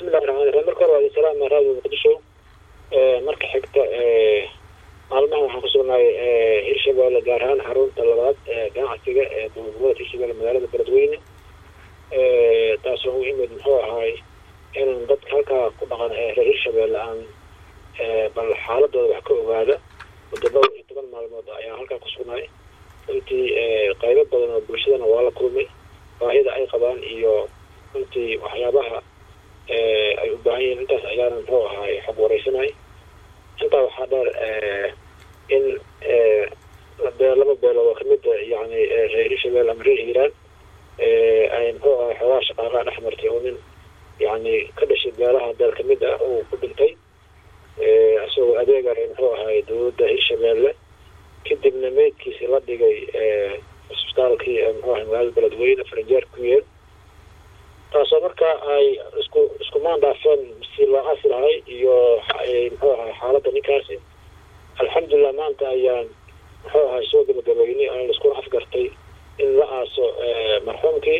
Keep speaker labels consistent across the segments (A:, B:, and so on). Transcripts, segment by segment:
A: bismillahi raxmaan raxiim marka hore waa idin salaama raadiyo muqdisho marka xigta maalmahan waxaan kusugnahay hirshabeelle gaar ahaan xarunta labaad ee ganacsiga ee dowladgoboleed hirshabeelle magaalada beledweyne taasoo u imid muxuu ahaay inaan dadka halkaa ku dhaqan ee reer hirshabeelle aan bal xaaladooda wax ka ogaada muddo dhowr iyo toban maalmood ayaan halkaa kusugnahay runtii qaybo badan oo bulshadana waa la kulmay baahida ay qabaan iyo runtii waxyaabaha ay u baahan yihiin intaas ayaana muxuu ahaay xog wareysanay intaa waxaa dheer in laba beelood oo kamid yani reer hirshabelle ama reer hiiraan ay muxuu ahay xoogaa shaqaaqaa dhex martay oo nin yani ka dhashay beelaha beel kamid ah uu ku dhintay isagoo adeegaya muxuu ahay dowladda hirshabelle kadibna meydkiisi la dhigay isbitaalkii muxuu ahay magaalada beledweyne faranjeer ku yeel taasoo marka ay isku isku maandaafeen si loo asi lahay iyo muxuu ahay xaaladda ninkaasi alxamdulilah maanta ayaan muxuu ahay soo gabagabeynay aan laiskuna afgartay in la aaso marxuumkii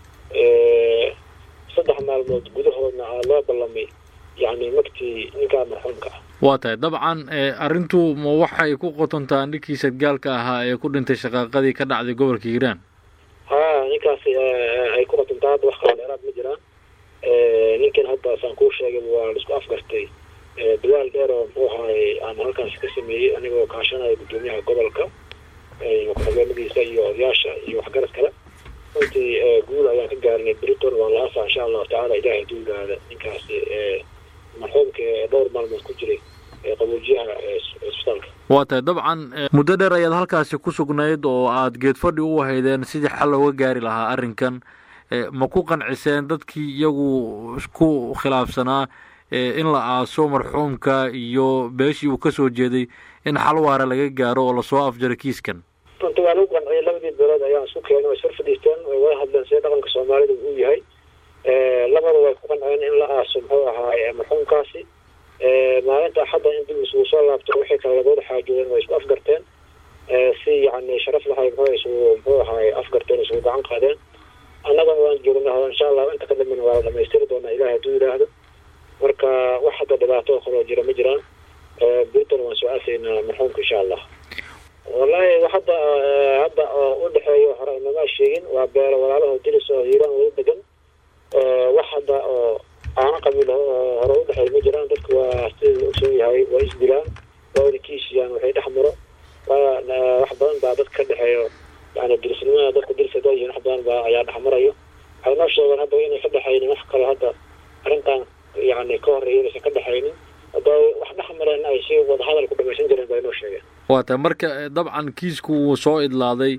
A: saddex maalmood gudahoodna aa loo ballamay yani magtii ninkaa marxuumka ah
B: waa tahay dabcan arrintu ma waxay ku qotontaa ninkii sadgaalka ahaa ee ku dhintay shaqaaqadii ka dhacday gobolka hiiraan
A: ha ninkaasi ay ku qotontaa hadda wax kaloo dheeraad ma jiraan ninkan hadda saan kuu sheegay waa laisku afgartay dadaal dheer oo muxuu ahaay aan halkaasi ka sameeyey anigoo kaashanaya guddoomiyaha gobolka ku-xigeenadiisa iyo odayaasha iyo waxgarad kale runtii guud ayaan ka gaarinay briton waan la aasaa insha allahu tacala ilahay duugaada ninkaasi marxuumka ee dhowr maalmood ku jiray qaboojiyaha isbitaalka
B: waa tahay dabcan muddo dheer ayaad halkaasi ku sugnayd oo aada geedfadhi u haydeen sidii xal looga gaari lahaa arrinkan ma ku qanciseen dadkii iyagu isku khilaafsanaa in la aaso marxuumka iyo beeshii uu kasoo jeeday in xal waara laga gaaro oo lasoo afjaro kiiskan
A: runta waa lagu qanciyay labadii beelood ayaan isku keenay way sor fadhiisteen way wada hadleen sida dhaqanka soomaalida uu yahay labada way ku qanceen in la aaso muxuu ahaay marxuumkaasi maalinta axadda in dib isugu soo laabto wixii kale labooda xaajoodeen way isku afgarteen si yani sharaf lahay muxuu isugu muxuu ahaay afgarteen isugu gacan qaadeen annagana waan joogna insha allah inta ka dambena waa la dhamaystiri doonaa ilahi hadduu yidhaahdo marka wax hadda dhibaato oo kaloo jira ma jiraan briton waan soo aasaynaa marxuumka insha allah wallahi hadda hadda oo u dhexeeyo hore inamaa sheegin waa beelo walaalaho dilis oo hiiraan wada degan wax hadda oo aana qabiil oo hore u dhexeeya ma jiraan dadka waa sida la ogsoon yahay waa isdilaan waa wada kiishiyaan waxay dhex maro waa wax badan baa dadka ka dhexeeyo yani dilisnimada dadka dilis hadaa yihiin wax badan baa ayaa dhex marayo waxay noo sheegeen hadda inay ka dhexaynin wax kale hadda arrintan yani ka horeeya inaysan ka dhexaynin hadda wax dhex mareen ay si wada hadal ku dhamaysan jireen bay noo sheegeen
B: waa tahay marka dabcan kiisku wuu soo idlaaday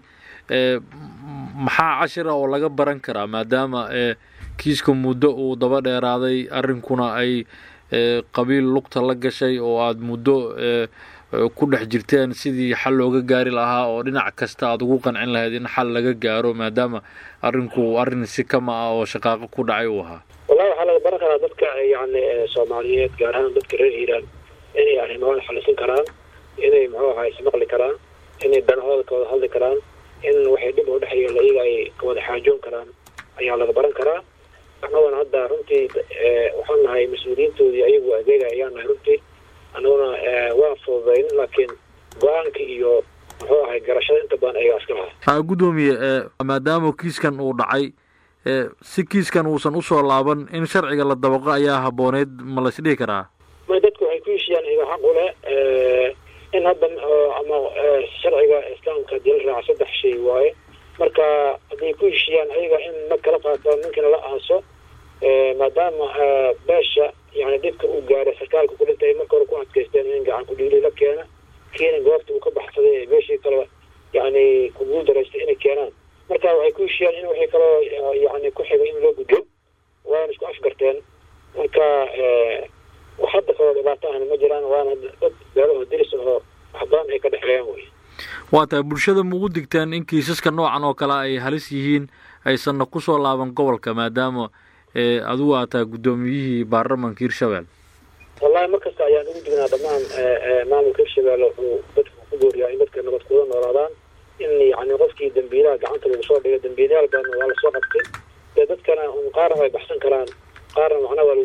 B: maxaa cashira oo laga baran karaa maadaama kiiska muddo uu daba dheeraaday arrinkuna ay qabiil lugta la gashay oo aada muddo ku dhex jirteen sidii xal looga gaari lahaa oo dhinac kasta aada ugu qancin lahayd in xal laga gaaro maadaama arrinku arrin si kama ah oo shaqaaqo ku dhacay uu ahaa
A: wallahi waxaa laga baran karaa dadka yani soomaaliyeed gaar ahaan dadka reer hiiraan inay arrimahooda xalisan karaan inay muxuu ahaa ismaqli karaan inay danahooda ka wada hadli karaan in waxay dhib oo dhexeeyo iyaga ay kawada xaajoon karaan ayaa laga baran karaa annaguna hadda runtii waxaan nahay mas-uuliyiintoodii ayagu adeega ayaan nahay runtii annaguna waa fududayn laakiin go-aanka iyo muxuu ahay garashada inta badan ayagaa iska lahaa
B: guddoomiye maadaama kiiskan uu dhacay si kiiskan uusan usoo laaban in sharciga la dabaqo ayaa habooneyd ma la isdhihi karaa
A: may dadku waxay ku heshiyaan iga xaq u leh in hadda ama sharciga islaamka hadii la raaca saddex shay waaye marka hadday ku heshiyaan ayaga in ma kala qaato ninkina la aaso maadaama beesha yani dhibka uu gaaray sarkaalka ku dhintay marka hore ku adkaysteen in gacan ku dhiili la keena kiina goobta uu ka baxsaday beeshii kale yani ku guul daraystay inay keenaan marka waxay ku heshiyaan in waxay kaloo yani ku xigay in loo gudbo waana isku afgarteen marka wax hadda kaloo dhibaato ahna ma jiraan waana dad beelaho diris ahoo wax badan ay ka dhexeeyaan wey
B: waa tahay bulshada ma ugu digteen in kiisaska noocan oo kale ay halis yihiin aysanna kusoo laaban gobolka maadaama adigu aad tahay guddoomiyihii baarlamanka hirshabelle
A: wallahi mar kasta ayaan ugu dignaa dhammaan maamulka hirshabelle wuxuu dadka ku gooriyaa in dadka nabad kuula noolaadaan in yani qofkii dambiilaha gacanta lagu soo dhigay dambiilayaal badan waa lasoo qabtay dee dadkana un qaarna way baxsan karaan qaarna macna waa lagu guulaysan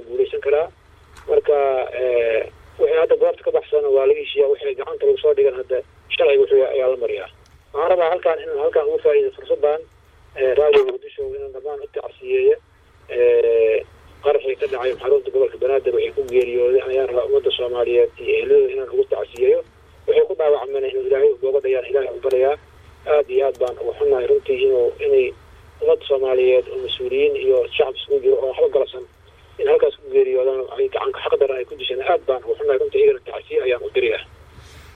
A: karaa marka wixii hadda goobta ka baxsana waa laga heshiiyaa wixii gacanta lagu soo dhigan hadda sharciga wuxuu ayaa la mariyaa waxaan rabaa halkaan in halkaan ugu faa'iido fursadan raadiyo muqdisho inaan dhammaan u tacsiyeeya qaraxii ka dhacay xarunta gobolka banaadir waxay ku geeriyooday ayaan rabaa ummadda soomaaliyeed iyo ehladooda inaan ugu tacsiyeeyo waxay ku dhaawacmeen inuu ilaahay ugooga dhayaan ilaahay u barayaa aada iyo aad baan ugu xunnahay runtii inuu inay ummadda soomaaliyeed oo mas-uuliyiin iyo shacab isugu jiro oo waxba galabsan in halkaas ku geeriyoodaan ay gacanka xaqdara ay ku disheen aad baan ugu xunnahay runtii iyagana tacsiye ayaan u diriyaa